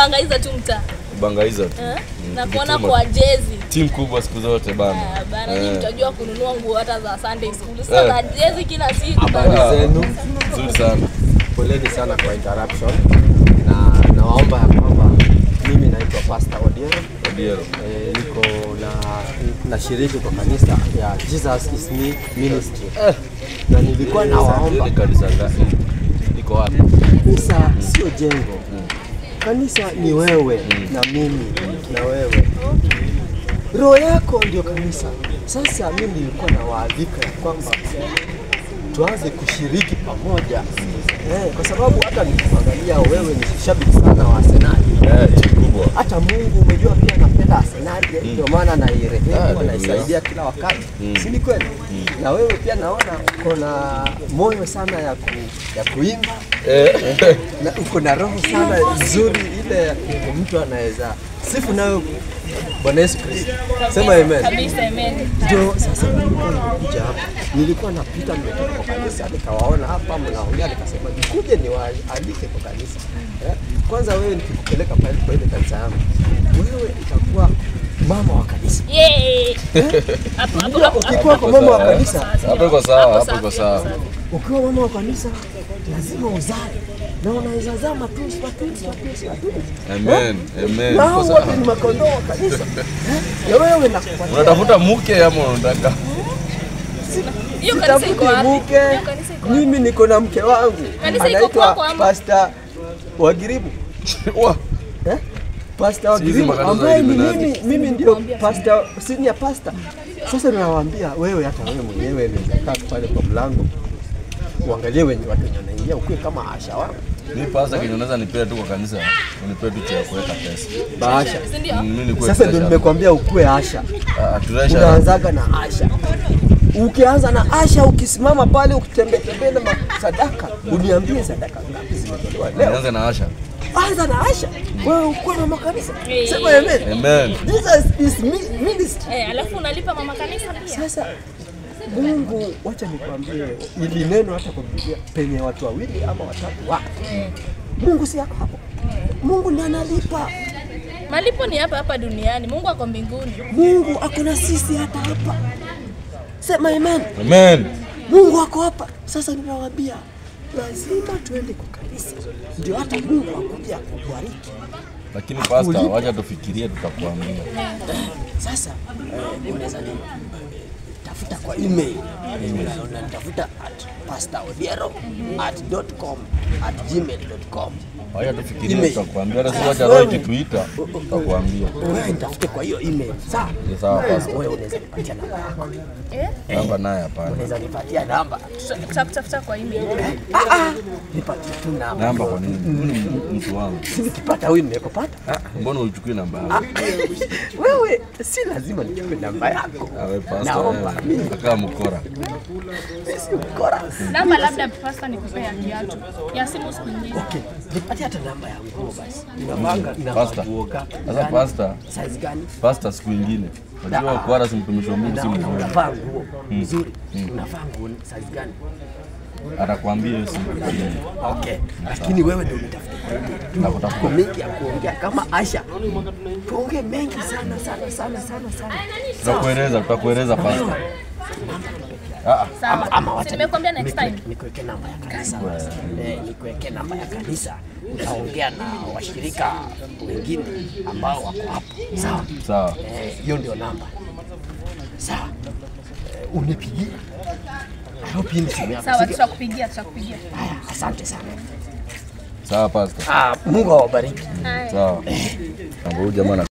kubangaiza tu mtaa bangaiza tu eh? Mm, na kuona kujituma. kwa jezi timu kubwa siku zote bana Ah, bana Eh. nyinyi mtajua kununua nguo hata za Sunday school. Sasa Eh. za jezi kila siku. Habari bana. zenu, nzuri sana poleni sana kwa interruption, na nawaomba ya kwamba mimi naitwa Pastor Odiero Odiero e, niko na nashiriki kwa kanisa ya Jesus is me ministry na nilikuwa Hiyo nawaomba ni kanisa gani iko wapi kanisa sio jengo, kanisa ni wewe na mimi na wewe, roho yako ndio kanisa. Sasa mimi nilikuwa nawaalika ya kwamba tuanze kushiriki pamoja eh, kwa sababu hata nikikuangalia wewe ni shabiki sana wa Arsenal. eh timu kubwa Hata Mungu umejua pia anapenda Arsenal, ndio maana Ah, nairehemu, ndio. naisaidia kila wakati, si ni kweli? Na wewe pia naona uko na moyo sana ya, ku, ya kuimba eh na uko na roho sana nzuri ile mtu anaweza sifu nayo Bwana Yesu Kristo. Sema amen. Kabisa amen. Ndio sasa nilikuwa nakuja hapa, nilikuwa napita nimetoka kwa kanisa, nikawaona hapa mnaongea, nikasema nikuje niwaalike kwa kanisa eh. Kwanza wewe nikikupeleka pale kwa ile kanisa yangu, wewe itakuwa mama wa kanisa. Yay. Hapo hapo hapo. Ukikuwa kwa mama wa kanisa, hapo iko sawa hapo iko sawa ukiwa mama wa kanisa lazima uzae na unaweza zaa matusi matusi matusi matusi amen amen na iko hao sawa wote ni makondoo wa kanisa Eh, na wewe nakupatia unatafuta mke ama unataka Hiyo kanisa iko sitafuti wapi? mke, Hiyo kanisa iko wapi? mimi niko na mke wangu Kanisa iko anaitwa kwako ama? Pastor Wagiribu Wa, eh? Pastor Si hizi Wagiribu makanisa ambaye ni Illuminati. mimi, mimi ndio pastor, senior pastor. Sasa ninawaambia wewe, hata wewe mwenyewe unaweza kaa pale kwa mlango uangalie wenye watu wenye wanaingia, ukuwe kama Asha wangu mi pasa kenye unaweza nipea tu kwa kanisa unipea tu cha kuweka pesa Bahasha. Si ndio? Mm, mi nikuwe Sasa ndio treasure. nimekwambia ukuwe Asha. Ah, treasure. unaanzaga na Asha. Ukianza na Asha, ukisimama pale ukitembea tembea na sadaka, uniambie sadaka ngapi zimetolewa leo. nianze na Asha Anza na Asha, wewe uko na makanisa, Eh. sema amen. amen Jesus is mi- ministry. Eh, alafu unalipa mama kanisa pia. Sasa Mungu, wacha nikwambie, ili neno hata kwa Biblia, penye watu wawili ama watatu wa Mungu si yako hapo. Mungu ndiye analipa. Malipo ni hapa hapa duniani. Mungu ako mbinguni. Mungu ako na sisi hata hapa. Sema amen. amen Mungu ako hapa. Sasa ninawaambia lazima tuende kwa kanisa, ndio hata Mungu akuja kubariki. lakini pasta wacha tufikirie tutakuambia Sasa eh, unaweza ni tafuta kwa email Una- unanitafuta at pastorodiero at dot com at gmail dot com wacha tufikirie Email. tutakuambia hata si wacha roho ikituita tutakuambia wewe nitafute kwa hiyo email sawa. Ni sawa, pastor. Wewe unaweza nipatia namba yako, Eh? namba naye hapana unaweza nipatia namba, Tuta- Tutakutafuta kwa email. ah ah, nipatie tu namba. namba kwa nini Huyu ni mtu wangu Si nikipata huyu nimekupata. Ah, mbona uchukui namba yangu Wewe si lazima nichukue namba yako. awe pasta Naomba wewe. mimi akaa mkora si ukora. Namba labda pasta nikupea ya kiatu. Ya simu siku nyingine. Okay, nipatie hata namba ya nguo basi. Ninavanga Pasta. ninavaa nguo gapi? sasa Gani? pasta Size gani? pasta siku ingine unajua Ah. kwara si mtumishi wa Mungu si Na mzuri unavaa nguo nzuri. Unavaa nguo size gani? atakwambia hiyo siku Okay. Lakini wewe ndio unitafuta. Nakutafuta. Tuko mengi ya kuongea kama Asha. Tuongee mengi sana sana sana sana sana. tutakueleza tutakueleza pasta Ah, Sawa. ama wacha Si nimekuambia next time. Nikuweke namba ya kanisa. Eh, nikuweke namba ya kanisa. Utaongea na washirika wengine ambao wako hapo. Sawa? sawa Eh, hiyo ndio namba. Sawa. Eh, unipigie. I hope hii ni simu yako. Sawa, Sige- tutakupigia, tutakupigia. Haya, asante sana. sawa pasta Ah, Mungu awabariki. Haya. sawa Mambo huyu jamaa ana-